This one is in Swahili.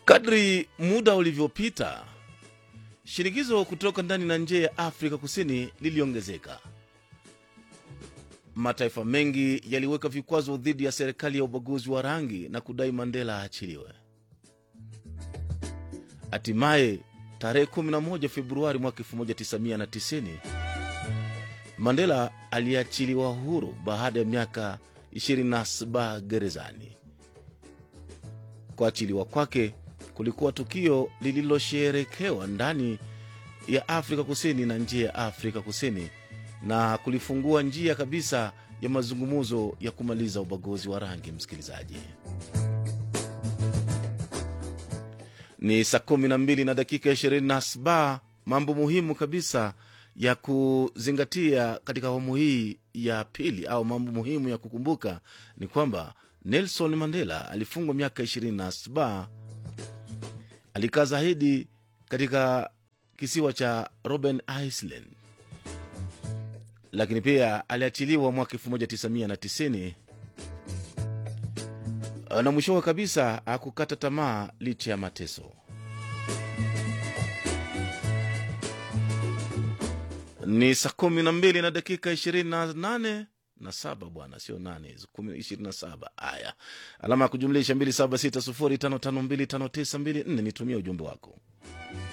Kadri muda ulivyopita, shinikizo kutoka ndani na nje ya Afrika Kusini liliongezeka. Mataifa mengi yaliweka vikwazo dhidi ya serikali ya ubaguzi wa rangi na kudai Mandela aachiliwe. Hatimaye tarehe 11 Februari mwaka 1990 Mandela aliachiliwa huru baada ya miaka 27 gerezani. Kuachiliwa kwake kulikuwa tukio lililosherekewa ndani ya Afrika Kusini na nje ya Afrika Kusini na kulifungua njia kabisa ya mazungumzo ya kumaliza ubaguzi wa rangi. Msikilizaji, ni saa kumi na mbili na dakika ishirini na saba. Mambo muhimu kabisa ya kuzingatia katika awamu hii ya pili au mambo muhimu ya kukumbuka ni kwamba Nelson Mandela alifungwa miaka 27 alikaa zaidi katika kisiwa cha Robben Island, lakini pia aliachiliwa mwaka 1990 na mwishowe kabisa akukata tamaa licha ya mateso. Ni saa kumi na mbili na dakika ishirini na nane na saba bwana, sio nane hizo, kumi ishirini na saba. Haya, alama ya kujumlisha mbili saba sita sufuri tano tano mbili tano tisa mbili nne. Nitumie ujumbe wako.